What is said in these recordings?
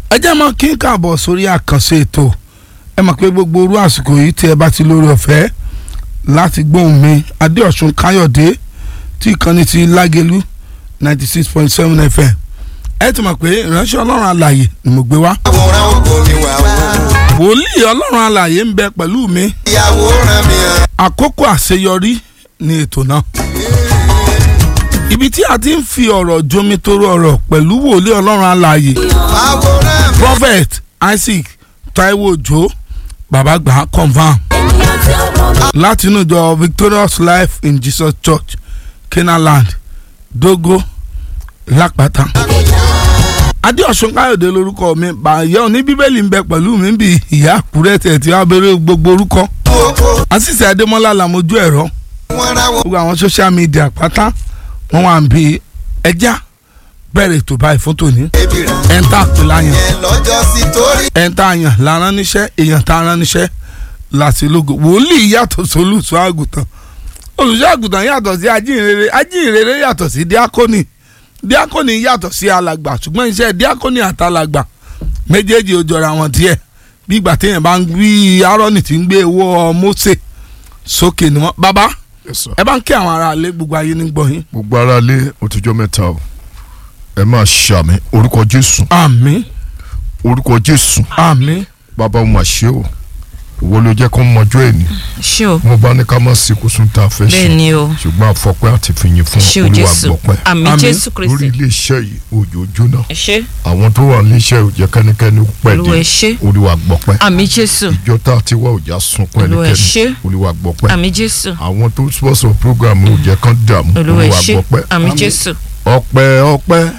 ẹ jẹ́ mọ́ kí n káàbọ̀ sórí àkànṣe ètò ẹ mọ̀ pé gbogbo orú àsìkò yìí tí ẹ bá ti lórí ọ̀fẹ́ láti gbóhùn mi adéọ̀sùn káyọ̀dé tí ìkànnì ti lágẹ̀lú ninety six point seven fm ẹ ti mọ̀ pé ìránṣẹ́ ọlọ́run alàyè ni mo gbé wá. àwòrán ògo mi wà wò. wòlíì ọlọ́run alàyè ń bẹ pẹ̀lú mi ìyàwó ràn mí hàn. àkókò àṣeyọrí ni ètò náà. ibi tí a ti ń fi ọ̀rọ̀ jomitoro ọ̀rọ̀ pẹ̀lú wòlíì ọlọ́run alàyè àwòrán mi. prophet isaac taiwo ojo babagba confam láti inú ìjọ victorious life in jesus church kenaland dogo lápáta adéọ̀sùn káyọ̀dé lórúkọ mi bàyẹ̀ òní bíbélì ń bẹ pẹ̀lú mi bí ìyá àkúrẹ́ tẹ̀ tí wàá bẹ̀rẹ̀ gbogbo orúkọ oko àṣìṣe adémọ́lá làmójú ẹ̀rọ wọn ra wọn. gbogbo àwọn social media pátá wọn wà ń bi ẹja bẹ̀rẹ̀ ètò báyìí fún tòní ebi rẹ̀ ẹ̀ ń tà pé láyàn yẹn lọ́jọ́ sí torí. ẹ̀ ń tà yàn lára níṣẹ́ èèyàn tá a rán níṣẹ́ láti lógo wòlíì yàtọ̀ sólùsọ àgùntàn olùṣọ́ àgùntàn yàtọ̀ sí ajínrere ajínrere yàtọ̀ sí díákónì díákónì yàtọ̀ sí alàgbà ṣùgbọ́n iṣẹ́ díákónì àtàlàgbà méjèèjì ó jọra wọn díẹ̀ bí ìgbà téèyàn bá ń rí arọ́nì tí ń gbé owó Mósè sókè ni wọ́n bàbá Yes, sir. ẹ bá ń kí àwọn ará ilé gbogbo ayé ní gbọ̀yìn. gbogbo ara lé òtújọ́ mẹ́ta o ẹ máa ṣàmì orúkọ jésù àmín orúkọ jésù àmín bàbá mo mà ṣe o ìwọ ló jẹ́ kó mọjọ́ ẹ̀ ní ṣé o mo bá ní ká má sí kó sún tá a fẹ́ bẹ́ẹ̀ ṣe ni o ṣùgbọ́n àfọpẹ́ àti fìyìn fún ṣé o olúwa jésù gbọ́pẹ́ àmì Àmín. jésù lórí kristi iléeṣẹ́ yìí òjò jóná ẹ ṣé àwọn tó wà níléeṣẹ́ ò jẹ́ kẹ́nikẹ́ni pẹ̀lú olúwa ẹ ṣé olúwa gbọ́pẹ́ àmì jésù ìjọ tá a ti wá òjà sunkún Olúwa ẹ ṣé. ẹnikẹ́ni olúwa gbọ́pẹ́ àmì jésù àwọn tó sponsor program ò jẹ́ kán dààmú olúwa ẹ olúwa ṣé gbọ́pẹ́ àmì jésù ọpẹ́ ọpẹ́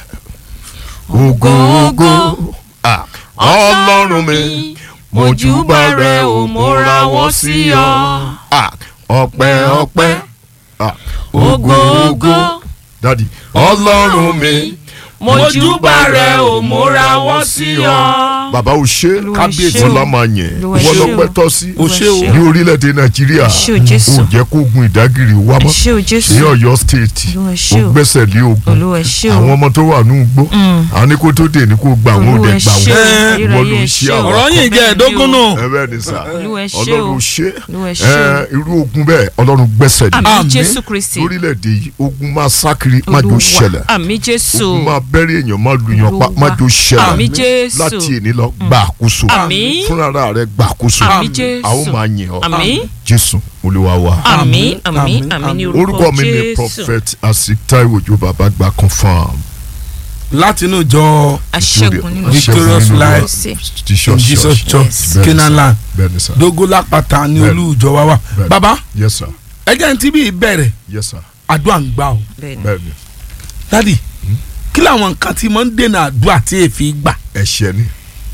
ògo ògo ah, ọlọ́run mi mojúbà rẹ ò mo rawọ́ sí ọ ah, ọpẹ́ ọpẹ́ ah, ògo ògo dadi ọlọ́run mi mojúbà rẹ ò mo rawọ́ sí ọ. bàbá o ṣe Olúwa ẹ kábíyèsí ṣé o. ọlá máa yẹn Olúwa ẹ wọ́n ṣé o. lọ́pẹ́ tọ́ sí o ṣé o ní orílẹ̀-èdè nàìjíríà Ẹ ṣé o, Jésù. ò jẹ́ kó gun ìdágìrì wá ẹ mọ́ ṣé o jésù ní ọ̀yọ́ state Olúwa ẹ ó ṣé o. gbẹ́sẹ̀ lé ogun olúwa ẹ ṣé o àwọn ọmọ tó wà ní ugbó àwọn ní kó tó dé ní kó gbà wọn ò olúwa dẹ̀ ẹ gbà ṣé o wọn Eh, ìwọ ló ayérayé ń ẹ ṣe ṣé o. àwọn ọ̀rọ̀ yìí jẹ́ ẹ̀ẹ́dógún nù. ẹ bẹ́ẹ̀ ni sà Olúwa ẹ ṣé o. ọlọ́run ṣe Olúwa ẹ ṣé o. ẹ irú ogun bẹ́ẹ̀ ọlọ́run gbẹ́sẹ̀ lé àmì Àmín. jésù kristi lórílẹ̀‐èdè yìí ogun máa sákiri má jò olúwa ṣẹlẹ̀ àmì jésù ogun máa bẹ́rẹ̀ èèyàn má lu yàn pa Olúwa. má jò ṣẹlẹ̀ àmì jésù láti èní lọ gbà àkóso Àmín. fúnra rẹ gbà àkóso àmì a ó jésù máa yìn ọ́ àmì jésù olúwa wa. àmì àmì Àmín. àmì ní orúkọ orúkọ mi ni jésù prophet asik taiwo ojo baba gba confam láti inú ìjọ aṣẹ́gun nínú Victorious Aṣẹ́gun nínú Life Kristi. jesus in jesus church church Yes. kenaland bẹ́ẹ̀ni sir dogo lápáta ní Bẹ́ẹ̀ni. olú ìjọ wa wà Bẹ́ẹ̀ni. bàbá yes sir ẹjẹ ní tíbi ìbẹ̀rẹ̀ yes sir àdúrà ń gbà o bẹ́ẹ̀ni bẹ́ẹ̀ni dádì kí làwọn nǹkan tí mo ń dènà àdúrà tí èéfì gbà ẹ̀ṣẹ̀ ni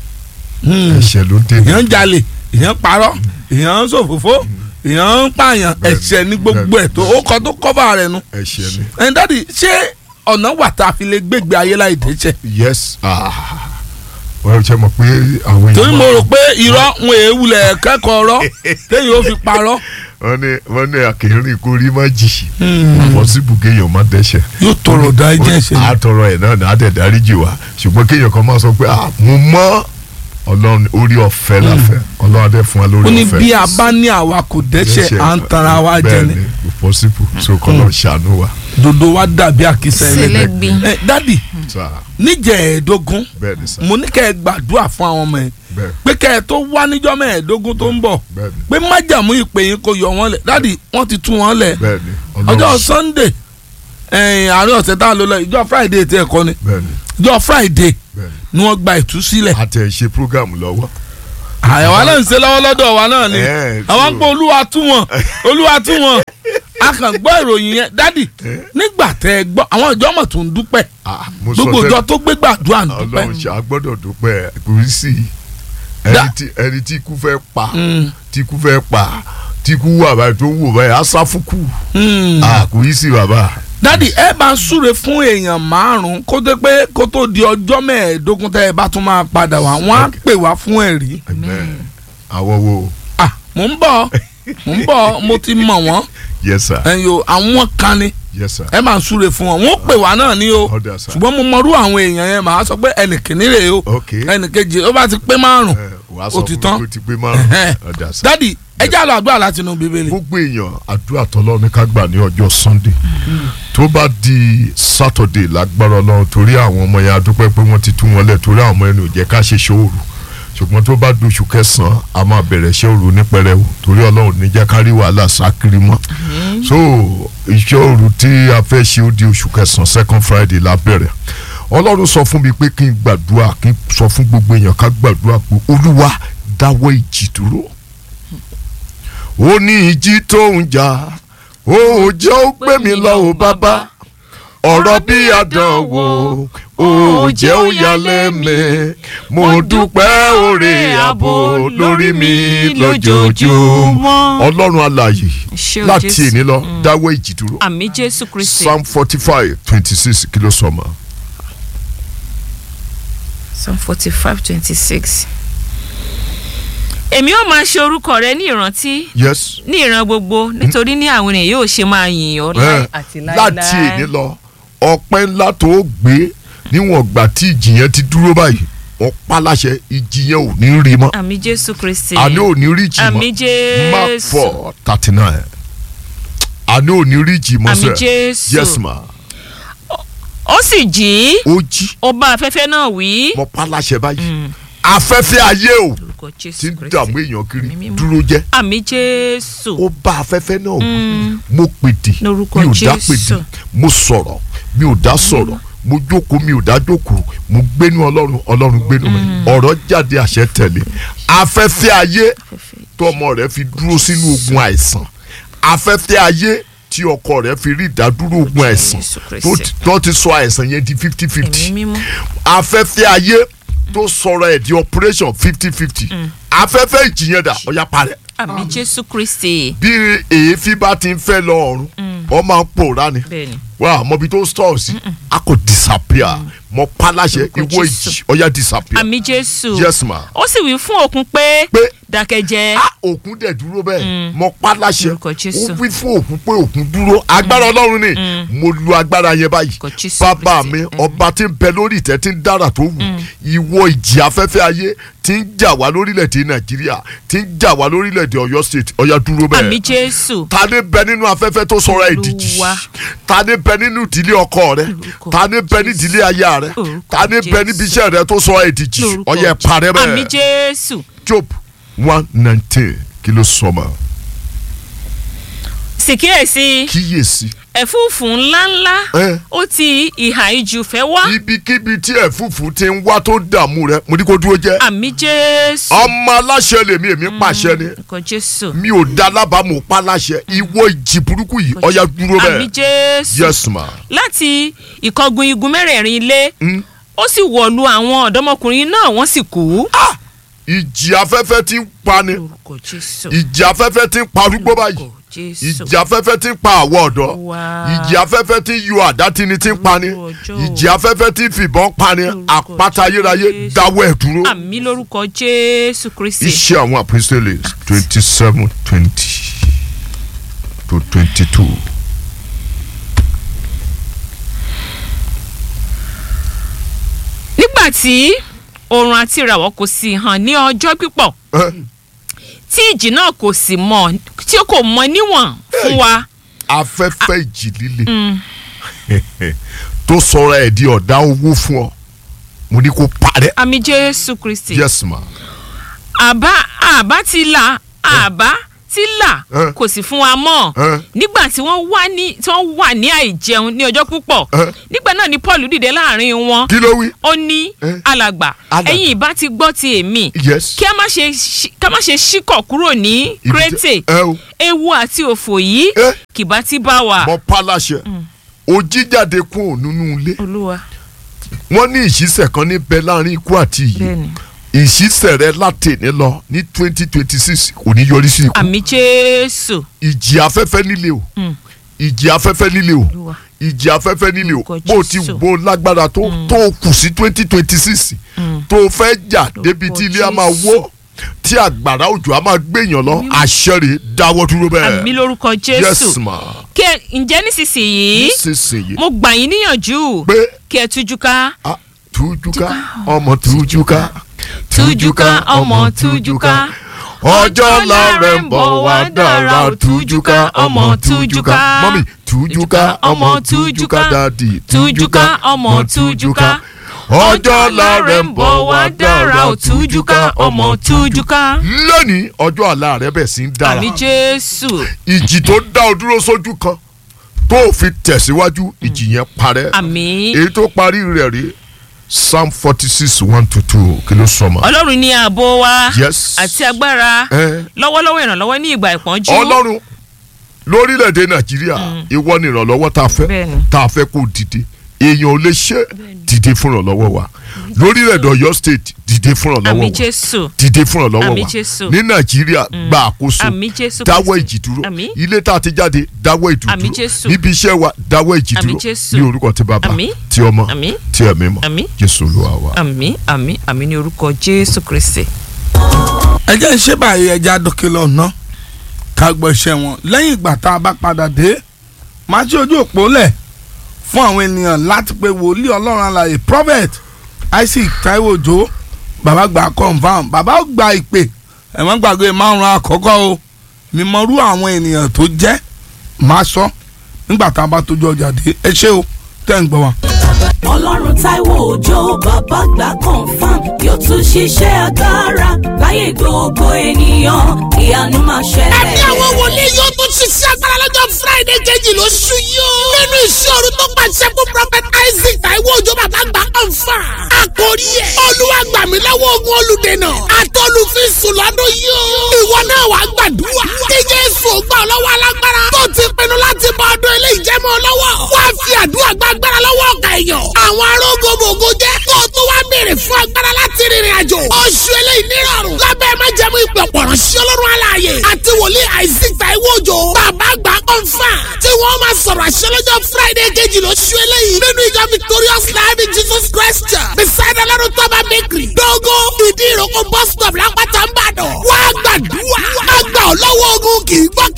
Hmm. ẹ̀ṣẹ̀ ló dé èèyàn ń jalè èèyàn ń parọ́ èèyàn ń ṣòfófó èèyàn ń pààyàn Bẹ́ẹ̀ni. ẹ̀ṣẹ̀ ní gbogbo ẹ̀ tó ó kọ tó kọ́fà rẹ̀ nu ẹ̀ṣẹ̀ ni ẹ̀ dádì ṣé ọ̀nà wà tá a fi lè gbégbé ayé láì dẹ́ṣẹ̀ yes ah wọ́n ṣe mọ̀ pé àwọn èèyàn torí mo máa- rò pé irọ́ ń èéwulẹ̀ kẹ́kọ̀ọ́ ọ̀rọ̀ téèyàn ó fi parọ́ wọ́n ní wọ́n ní àkèrè kó rí má jì pọ́sibù kéèyàn má dẹ́ṣẹ̀ yóò tọrọ dá ẹjẹ ṣe ni. àtọrọ ẹ̀ náà ní àdẹ̀dárí jì wá ṣùgbọ́n kéèyàn kan máa sọ pé ah mo mọ́ ọlọ́run orí ọ̀fẹ́ la fẹ́ ọlọ́run adé fún wa lórí ó ní ọ̀fẹ́ bí a bá ní àwa kò dẹ́ṣẹ̀ à ń tanra wa jẹ ni bẹ́ẹ̀ ni pọ́sibù so kọ́nà ṣàánú wa dodo wa dàbí àkísà ẹlẹ́gbẹ́ sẹlẹ́gbin ẹ dádì sá níjẹ̀ẹ́dógún bẹ́ẹ̀ ni sá mo ní kẹ́ ẹ gbàdúrà fún àwọn ọmọ yẹn bẹ́ẹ̀ pé kẹ́ ẹ tó wá níjọ́ mẹ́ẹ̀ẹ́dógún tó ń bọ̀ bẹ́ẹ̀ ni pé májàmú ìpè yín kò yọ wọ́n lẹ̀ dádì wọ́n ti tú wọ́n lẹ̀ bẹ́ẹ̀ ni ọjọ́ sunday ẹ̀yìn àárín ọ̀sẹ̀ tá a lò lọ ìjọ friday tí ẹ kọ́ ni bẹ́ẹ̀ ni ìjọ friday bẹ́ẹ̀ ni ni wọ́n gba ìtúsílẹ̀ àti ẹ̀ ṣe program lọ́wọ́ àyẹ̀wò náà ń ṣe lọ́wọ́ lọ́dọ̀ wa náà ni Ẹ̀, àwọn so- pé olúwa tú wọn olúwa tú wọn a kàn gbọ́ ìròyìn yẹn dádì nígbà tẹ́ ẹ gbọ́ àwọn ìjọ mọ̀ tó ń dúpẹ́ ah mo sọ gbogbo tẹ́lẹ̀- ìjọ tó gbé gbàdúrà ń dúpẹ́ ọlọ́run ṣe agbọ́dọ̀ dúpẹ́ kò rí sí i Da- ẹni tí ẹni tí ikú fẹ́ pa Mm. tí ikú fẹ́ pa tí ikú wà báyìí tó wò báyìí asáfúkú Hmm. ah kò rí sí i bàbá dádì ẹ bá ń súre fún èèyàn márùn kó tó pé kó tó di ọjọ́ mẹ́ẹ̀ẹ́dógún tẹ́ ẹ bá tún máa padà wá wọ́n á pè wá fún ẹ̀rí amen àwọn wo ah mò ń bọ̀ mò ń bọ̀ mo ti mọ̀ wọ́n yes sir ẹ̀yin o àwọn kan ni yes sir ẹ máa ń súre fún wọn wọn ó pè wá náà ní o Ọ̀dà sà. ṣùgbọ́n mo mọrú àwọn èèyàn yẹn màá sọ pé ẹnì kìíní rèé o Ok. ẹnì kejì ó bá ti pé márùn ẹ wàá sọ ó ti fún tán mi pé ó ti pé márùn ọ̀dà sá. dádì ẹ já lọ àdúrà láti inú bíbélì gbogbo èèyàn àdúrà tọ́lọ́ ní ká gbà ní ọjọ́ sunday tó bá di saturday lágbára ọlọ́run torí àwọn ọmọ yẹn adúpẹ́ pé wọ́n ti tú wọn lẹ̀ torí àwọn ọmọ yẹn ò jẹ́ ká ṣe ṣòro ṣùgbọ́n tó bá dóṣù kẹsàn-án a máa bẹ̀rẹ̀ ṣe òru ní pẹrẹwu torí ọlọ́run ní jẹ́ ká rí wàhálà sákiri mọ́ so iṣẹ́ òru tí a fẹ́ ṣe ó di oṣù kẹsàn-án second friday la bẹ̀rẹ̀ ọlọ́run sọ fún mi pé kí n gbàdúrà kí n sọ fún gbogbo èèyàn ká gbàdúrà pé olúwa dáwọ́ ìjì dúró ó ní ìjì tó ń jà ó jẹ́ ó gbé mi lọ ò bàbá ọ̀rọ̀ bí àdánwò ó jẹ́ ó yálẹ̀ mi mo dúpẹ́ oore ààbò lórí mi lójoojúmọ́ ọlọ́run alààyè Ṣé o láti Jésù? èní lọ dáwọ́ ìjì dúró àmì jésù kristi psalm forty five twenty six kí ló sọ ma psalm forty five twenty six. èmi ó máa ṣe orúkọ rẹ ní ìrántí yes ní ìran gbogbo nítorí ní àwọn ènìyàn yóò ṣe máa yìn ọ́ láì Eh, àti láéláé. láti èní lọ ọpẹ́ ńlá tó gbé níwọ̀n gbà tí ìjì yẹn ti dúró báyìí wọ́n pa láṣẹ ìjì yẹn ò ní rí mọ́ àmì jésù kristi àní ò ní rí ìjì mọ́ àmì mark jésù four thirty nine àní ò ní rí ìjì mọ́ àmì sẹ́ jésù yes ma ó sì jí ó jí ó bá afẹ́fẹ́ náà wí wọ́n pa láṣẹ báyìí afẹ́fẹ́ ayé o orúkọ ti jésù ń kristi dààmú èèyàn kiri Ẹ̀mí mímọ́. dúró jẹ́ àmì jésù ó bá afẹ́fẹ́ náà wí mo pèdè Lórúkọ mi ò dá Jésù. pèdè mo sọ̀rọ̀ mi ò dá sọ̀rọ̀ mo jókòó mi ò dá jókòó mo gbénu ọlọ́run ọlọ́run gbénu mi ọ̀rọ̀ jáde àṣẹ tẹ̀lé afẹ́fẹ́ ayé tó ọmọ rẹ̀ fi dúró sínú ogun àìsàn afẹ́fẹ́ ayé tí ọkọ rẹ̀ fi rí ìdádúró ogun àìsàn Jésù tó Kristi. ti- tó ti sọ àìsàn yẹn di fifty fifty ẹ̀mí mímọ́ afẹ́fẹ́ ayé tó sọ̀rọ̀ ẹ̀ di operation fifty fifty afẹ́fẹ́ ìjìyẹn dà ọ̀yà parẹ́ àmì jésù kristi bí èéfín bá ti ń fẹ́ lọ ọ̀run wọ́n máa ń pòórá ni bẹ́ẹ̀ni wà á mọbi tó stọ̀ sí a kò disappear mọ paláṣẹ Lórúkọ ìwọ Jésù. ìjì ọ̀yà disappear àmì jésù yes ma ó sì wí fún òkun pé pé dákẹ́jẹ́ a òkun dẹ̀ dúró bẹ́ẹ̀ mọ paláṣẹ Lórúkọ Jésù. ó wí fún òkun pé òkun dúró agbára ọlọ́run ni mo lu agbára yẹn báyìí Lórúkọ Jésù bàbá Kristi. mi ọba tí ń bẹ lórí ìtẹ́ tí ń dára tó wù ìwọ ìjì afẹ́fẹ́ ayé tí ń jà wá lórílẹ̀‐èdè nàìjíríà tí ń jà wá lórílẹ̀‐èdè ọ̀yọ́ state ọ̀yà dúró bẹ́ẹ̀ àmì jésù ta ni bẹ nínú afẹ́fẹ́ tó sọ̀rọ̀ ìdíjì Olúwa. ta ni bẹ nínú ìdílé ọkọ rẹ Lórúkọ ta ni bẹ ní Jésù. ìdílé aya rẹ Lórúkọ ta ni bẹ níbi Jésù. iṣẹ́ rẹ tó sọ̀rọ̀ ìdíjì lórúkọ ọyẹ parẹ́ àmì bẹ́ẹ̀ jésù job one nineteen kí ló sọ ma sì kíyèsí kíyèsí ẹ̀fúùfù ńláńlá ẹ ó ti ìhà ijù fẹ́ wá ibikíbi tí ẹ̀fúùfù ti ń wá tó dààmú rẹ mo ní kó dúró jẹ́ àmì jésù ọmọ aláṣẹ lèmi èmi pàṣẹ ni nǹkan jésù mi ò da lábàámu pa láṣẹ ìwọ ìjì burúkú yìí ọyà dúró àmì bẹ́ẹ̀ jésù yes ma láti ìkọgun igun mẹ́rẹ̀ẹ̀rin ilé Mm. ó sì wọ̀lú àwọn ọ̀dọ́mọkùnrin náà wọ́n sì kú. ìjì afẹ́fẹ́ ti ń pani lórúkọ jésù ìjì afẹ́fẹ́ ti ń parúgbó báyìí lórúkọ jésù ìjì afẹ́fẹ́ ti ń pa àwọ̀ ọ̀dọ́ Wá. ìjì afẹ́fẹ́ ti ń yọ àdátini ti ń pani Ọjọ́. ìjì afẹ́fẹ́ ti ń fìbọn pani Lórúkọ àpáta ayérayé Jésù. dáwọ́ ẹ̀ dúró. àmì lórúkọ jésù kristi iṣẹ́ àwọn apostles twenty seven twenty to twenty two. nígbà tí oòrùn àti ìràwọ̀ kò sì hàn ní ọjọ́ pípọ̀ tí ìjì náà kò sì mọ̀ tí ó kò mọ níwọ̀n fún wa afẹ́fẹ́ ìjì líle tó sọ̀rọ̀ ẹ̀ di ọ̀dá owó fún ọ mo ní kó parẹ́ àmì jésù kristi yes ma àbá àbá ti là àbá ti là Eh. kò sì fún wa mọ́ Eh. nígbà tí wọ́n wà ní tí wọ́n wà ní àìjẹun ní ọjọ́ púpọ̀ Eh. nígbà náà ni paul dìde láàrin wọn kí ló wí ó ní Eh. alàgbà Alàgbà. ẹ̀yin ìbá ti gbọ́ ti èmi yes kí a má ṣe ṣí- ká má ṣe ṣíkọ̀ kúrò ní Ibi tí- krétè ẹ o ewu àti òfò yìí Eh. kì bá ti bá wa. mo pa láṣẹ o jíjáde kún nínú ilé olúwa wọ́n ní ìṣísẹ̀ kan níbẹ̀ láàrin ikú àti ìyè bẹ́ẹ̀ni ìṣísẹ̀ rẹ látẹ̀ní lọ ní twenty twenty six kò ní yọrí sí ikú àmì jésù ìjì afẹ́fẹ́ nílé o Mm. ìjì afẹ́fẹ́ nílé o olúwa ìjì afẹ́fẹ́ nílé o Orúkọ bó o ti Jésù. gbó lágbára tó tó o kù sí twenty twenty six tó o fẹ́ jà débi tí ilé a máa wó tí àgbàrá òjò a máa gbéyàn lọ àṣẹ rẹ̀ dáwọ́ dúró àmì bẹ́ẹ̀ lórúkọ yes jésù ma kí ẹ ǹjẹ́ nísinsìnyí nísinsìnyí mo gbà yín níyànjú pé kí ẹ tújú ká ah, tújúká ọmọ tújúká tújúká ọmọ tújúká ọjọ́ ńlá rẹ̀ ń bọ̀ wá dára tújúká ọmọ tújúká mọ́mí tújúká ọmọ tújúká dádì tújúká ọmọ tújúká ọjọ́ ńlá rẹ̀ ń bọ̀ wá dára tújúká ọmọ tújúká. tújúká lónìí ọjọ́ àlá rẹ̀ bẹ̀ sí ń dára àmì jésù ìjì tó dá ọ dúró sójú kan tó o fi tẹ̀síwájú ìjì yẹn parẹ́ àmì èyí tó parí rẹ̀ rí psalm forty six one to two kí ló sọ ma. ọlọ́run ní ààbò wa Yes. àti agbára Eh. lọ́wọ́lọ́wọ́ ìrànlọ́wọ́ ní ìgbà ìpọ́njú ọlọ́run lórílẹ̀‐èdè nàìjíríà ìwọ ni ìrànlọ́wọ́ tá a fẹ́ Bẹ́ẹ̀ni. tá a fẹ́ kó dìde èèyàn ò lè ṣe dìde fún ìrànlọ́wọ́ wa lórílẹ̀‐èdè ọ̀yọ́ state dìde fún ìrànlọ́wọ́ àmì wa jésù dìde fún ìrànlọ́wọ́ Àmì wa Jésù. ní nàìjíríà gba àkóso Àmì Jésù dáwọ́ Kristi. ìjì dúró Àmì. ilé tá a ti jáde dáwọ́ ìjì Àmì dúró Jésù. níbi iṣẹ́ wa dáwọ́ ìjì Àmì dúró Jésù. ní orúkọ tí bàbá Àmì. tí ọmọ Àmì. tí ẹ̀mí mọ́ Àmì. jésù olúwa wa. àmì àmì àmì ní orúkọ jésù kristi. ẹ jẹ́ ń ṣe báyìí ẹja dókè lọ́nà ká gbọ́ iṣẹ́ wọn lẹ́yìn ìgbà tá a bá padà dé máa ṣe ojú òpó lẹ̀ fún àwọn ènìyàn láti pe wòlíì ọlọ́run alààyè prophet isaac taiwo ojo bàbá gba confam bàbá ó gba ìpè ẹ má gbàgbé márùn àkọ́kọ́ o mímọ́rú àwọn ènìyàn tó jẹ́ máa sọ nígbà tá a bá tójú ọjà dé ẹ ṣé o tẹ́ ń gbọ́ wa. ọlọ́run táíwò òjò bàbá gbà confam yóò tún ṣiṣẹ́ agbára láyé gbogbo ènìyàn ìyanu máa ṣẹlẹ̀. ẹ̀mí àwọn wòlíì yóò tún ṣiṣẹ́ agbára lọ́jọ́ friday kejì lóṣù yìí o. nínú ìṣòro tó pàṣẹ fún prophet isaac taiwo òjò bàbá gbà ọ̀fà. àkórí ẹ̀ olúwa gbà mí lọ́wọ́ ogun olùdènà àtọ́lùfíìsù lọ́dún yìí o. ìwọ náà wàá gbàdúrà. kí jésù gbà ọ́ lọ́wọ́ alágbára. tó ti pinnu láti bọ ọdún ilé ìjẹ́mọ́ lọ́wọ́. wàá fi àdúrà gbàgbára lọ́wọ́ ọ̀gá èèyàn. àwọn arógbogbò jẹ́ kó o tó wá béèrè fún agbára láti rìnrìn àjò. oṣù eléyìí nírọ̀rùn. lábẹ́ májẹ̀mú ìpè ọ̀pọ̀rọ̀ sí ọlọ́run aláàyè. àti wòlíì isaac taiwo òjò. bàbá gbà kọ́ńfà. tí wọ́n máa sọ̀rọ̀ àṣẹ lọ́jọ́ friday kejì lóṣù eléyìí. nínú ìjọ victorious life in jesus christ church. beside ọlọ́run tọ́ba bakery. dógó ìdí ìrókò bus stop lápáta ń bàdàn. wá gbàdúrà. àgbà ọlọ́wọ́ ogun kì í gbọ́